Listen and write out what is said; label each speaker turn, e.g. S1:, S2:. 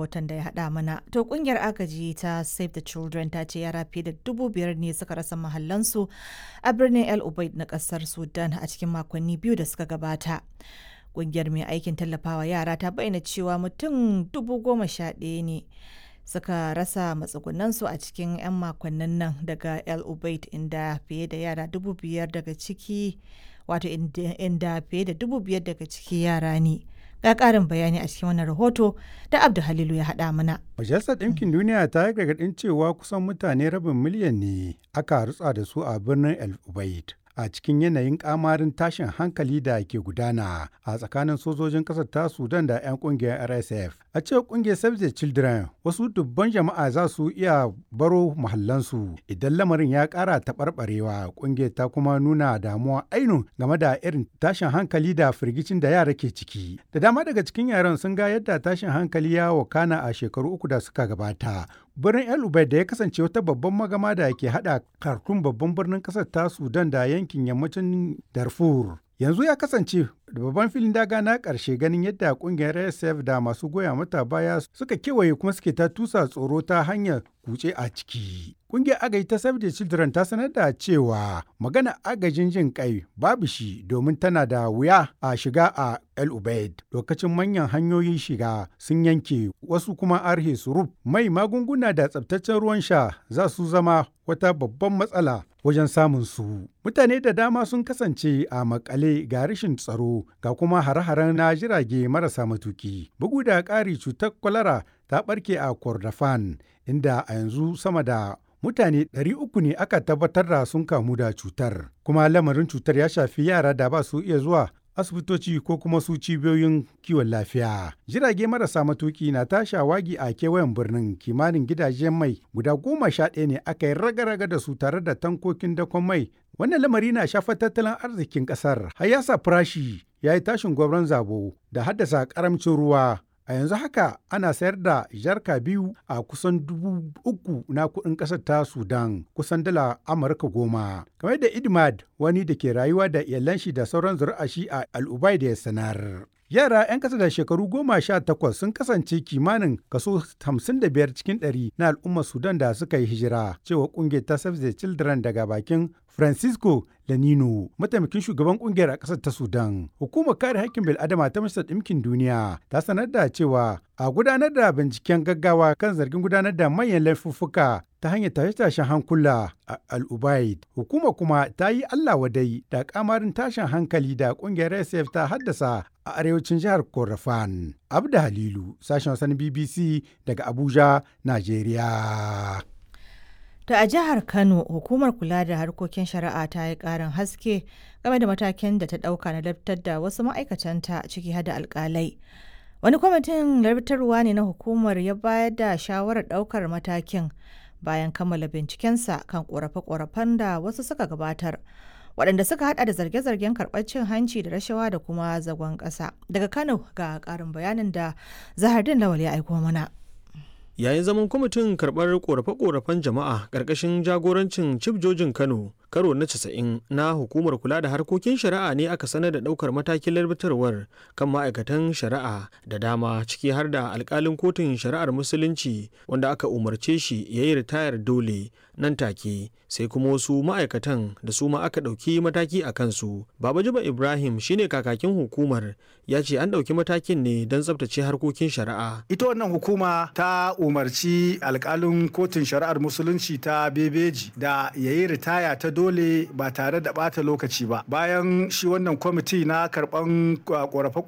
S1: rahoton da ya haɗa mana. To ƙungiyar agaji ta Save the Children ta ce yara fiye da dubu biyar ne suka rasa mahallansu a birnin El Ubaid na ƙasar Sudan a cikin makonni biyu da suka gabata. Ƙungiyar mai aikin tallafawa yara ta bayyana cewa mutum dubu goma sha ɗaya ne suka rasa matsugunansu a cikin 'yan makonnin nan daga El Ubaid inda fiye da yara dubu biyar daga ciki wato inda fiye da dubu biyar daga ciki yara ne. ga ƙarin bayani a cikin wannan rahoto da Abdu Halilu ya haɗa mana.
S2: Majalisar Ɗinkin Duniya ta yi gargaɗin cewa kusan mutane rabin miliyan ne aka rutsa da su a birnin El Ubaid. a cikin yanayin kamarin tashin hankali da ke gudana a tsakanin sojojin ƙasar ta sudan da 'yan ƙungiyar rsf a cewar ƙungiyar save the children wasu dubban jama'a za su iya baro mahallansu idan lamarin ya ƙara taɓarɓarewa ƙungiyar ta kuma nuna damuwa ainun game da irin tashin hankali da firgicin da yara ke ciki da dama daga cikin yaran sun ga yadda tashin hankali ya wakana a shekaru uku da suka gabata birnin el ubaid da ya kasance wata babban magama da ke hada kartun babban birnin kasar ta sudan da yankin yammacin darfur yanzu ya kasance da babban filin daga na karshe ganin yadda kungiyar rsf da masu goya mata baya suka kewaye kuma suke ta tusa tsoro ta hanyar kuce a ciki kungiyar agaji ta save the children ta sanar da cewa magana agajin jin kai babu shi domin tana da wuya a shiga a el ubaid lokacin manyan hanyoyin shiga sun yanke wasu kuma arhe suruf mai magunguna da tsabtaccen ruwan sha za su zama wata babban matsala wajen samun su. Mutane da dama sun kasance a makale ga rashin tsaro ga kuma hare-haren na jirage marasa matuki. Bugu da ƙari cutar kwalara ta ɓarke a Kordofan inda a yanzu sama da mutane 300 ne aka tabbatar da sun kamu da cutar. Kuma lamarin cutar ya shafi yara da ba su iya zuwa asibitoci ko kuma su cibiyoyin kiwon lafiya. Jirage marasa matuki na ta shawagi a kewayen birnin kimanin gidajen mai guda goma sha ɗaya ne aka yi raga-raga da su tare da tankokin dakon mai. Wannan lamari na shafar tattalin arzikin ƙasar. Har ya sa farashi ya yi tashin gwamnan zabo da haddasa ƙaramcin ruwa. A yanzu haka ana sayar da jarka biyu a kusan dubu uku na kuɗin ƙasar ta Sudan kusan dala Amurka goma. Kamar da Idmad wani da ke rayuwa da iyalan shi da sauran zuri'a shi a Al'ubai da ya sanar. Yara 'yan ƙasa da shekaru goma sha takwas sun kasance kimanin kaso hamsin da biyar cikin ɗari na al'ummar Sudan da suka yi hijira, cewa ƙungiyar ta Save the Children daga bakin Francisco Lanino, mataimakin shugaban ƙungiyar a ƙasar ta Sudan. Hukumar kare haƙƙin bil'adama ta Majalisar Ɗinkin Duniya ta sanar da cewa a gudanar da binciken gaggawa kan zargin gudanar da manyan laifuffuka ta hanyar tashe-tashen hankula a al'ubaid hukuma kuma ta yi allah wadai da kamarin tashin hankali da kungiyar sf ta haddasa a arewacin jihar korafan abda halilu sashen wasan bbc daga abuja najeriya
S1: To a jihar Kano, hukumar kula da harkokin shari'a ta yi ƙarin haske game da matakin da ta ɗauka na laftar da wasu ma'aikatanta ciki hada alƙalai. Wani kwamitin larbitarwa ne na hukumar ya bayar da shawarar ɗaukar matakin bayan kammala bincikensa kan ƙorafe-ƙorafen da wasu suka gabatar. waɗanda suka hada da zarge-zargen karɓar cin hanci da rashawa da kuma zagon ƙasa. Daga Kano ga ƙarin bayanin da Zahardin Lawal ya aiko mana.
S3: yayin zaman kwamitin karɓar ƙorafe-ƙorafen jama'a ƙarƙashin jagorancin cif jojin kano karo na 90 na hukumar kula da harkokin shari'a ne aka sanar da ɗaukar matakin larbitarwar kan ma'aikatan shari'a da dama ciki har da alƙalin kotun shari'ar musulunci wanda aka umarce shi ya yi ritayar dole nan take sai kuma wasu ma'aikatan da su ma aka ɗauki mataki a kansu baba jiba ibrahim shine kakakin hukumar ya ce an ɗauki matakin ne don tsabtace harkokin shari'a
S4: ita wannan hukuma ta umarci alkalin kotun shari'ar musulunci ta bebeji da ya yi ritaya ta dole ba tare da bata lokaci ba bayan shi wannan kwamiti na karban korafe